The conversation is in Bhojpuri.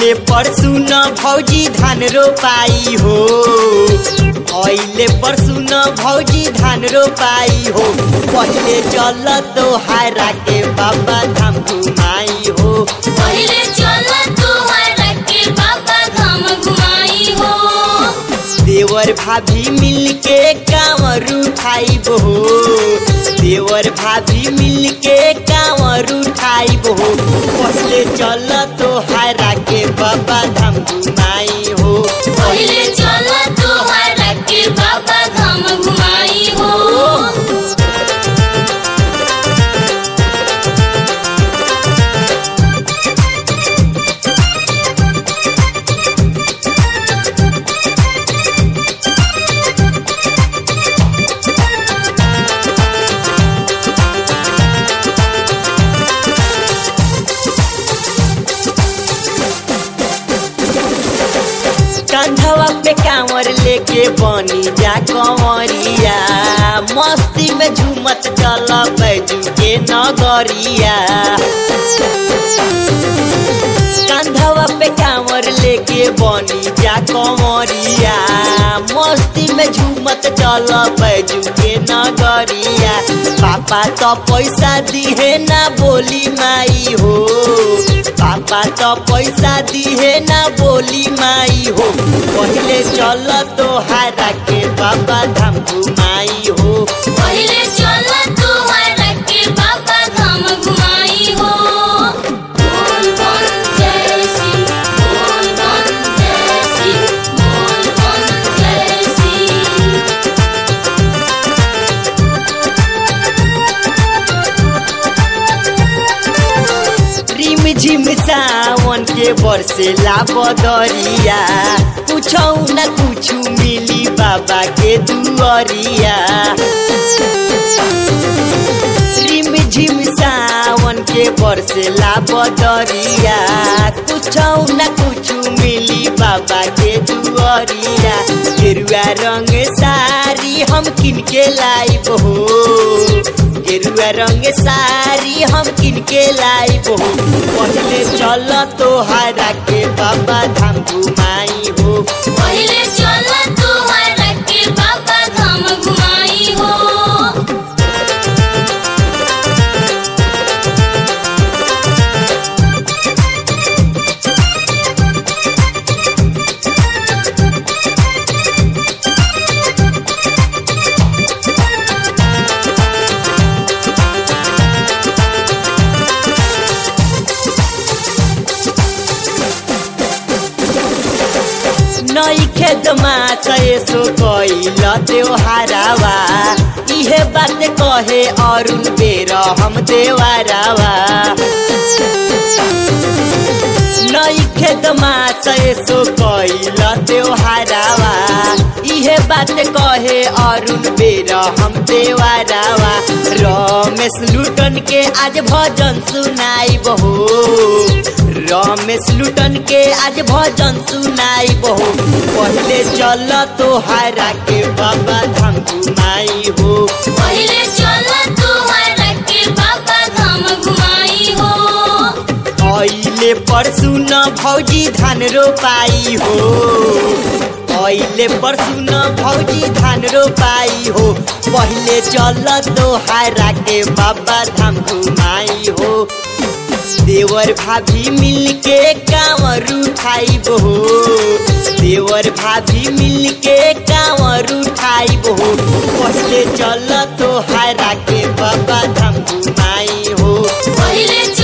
अइले परसु न भौजी धान रोपाई हो अइले परसु न भौजी धान रोपाई हो पहिले चल तो हारा के बाबा धाम घुमाई हो पहिले चल तोहरा के बाबा धाम घुमाई हो देवर भाभी मिल के कांवर उठाइब हो देवर भाभी मिल के कांवर उठाइब हो पहिले चल तो हारा के बाबा धाम घुमाई हो पहिले चल तोहरा के बाबा धाम घुमाई हो कंधवा पे कांवर लेके बनी जा कंवरिया मस्ती में झूमत चल बैजू के नगरिया कंधवा पे कांवर लेके बनी जा कंवरिया मस्ती में झूमत चल बैजू के नगरिया पापा तो पैसा दिहे ना बोली माई हो पापा तो पैसा दिहे ना बोली माई हो पहिले चल तो हारा के बाबा धाम घुमाई हो पहिले चल तोहरा के बाबा धाम घुमाई हो बोल बम जय श्री बोल बम जय श्री बोल बम जय श्री रिम झिम सावन के बरसेला बदरिया कुछौ न कुछ मिली बाबा के दुअरिया रिम झिम सावन के बरसेला बदरिया कुछौ न कुछ मिली बाबा के दुअरिया गेरुआ रंग सारी हम किनके लाइब हो गेरुआ रंग सारी हम किनके लाइब हो पहले चल तो हरा के बाबा धाम घुमाई हो पहिले चल तोहरा के बाबा धाम घुमाई हो नई खेत माछ यसो कैल त्यो हारावा इहे बात कहे अरुण बेर हम देवारावा नई खेत माछ यसो कैल त्यो हारावा इहे बात कहे अरुण बेर हम देवारावा रमेश लुटन के आज भजन सुनाई बहो रमेश लुटन के आज भजन सुनाई बहो पहले चल तो हारा के बाबा धाम घुमाई हो पहिले चल तोहरा के बाबा धाम घुमाई हो अइले परसु न भौजी धान रोपाई हो अइले परसु न भौजी धान रोपाई हो पहिले चल तो हारा के बाबा धाम घुमाई हो देवर भाभी मिल के कांवर उठाइब हो देवर भाभी मिल के कांवर उठाइब हो पहिले चल तो हारा के बाबा धाम घुमाई हो पहिले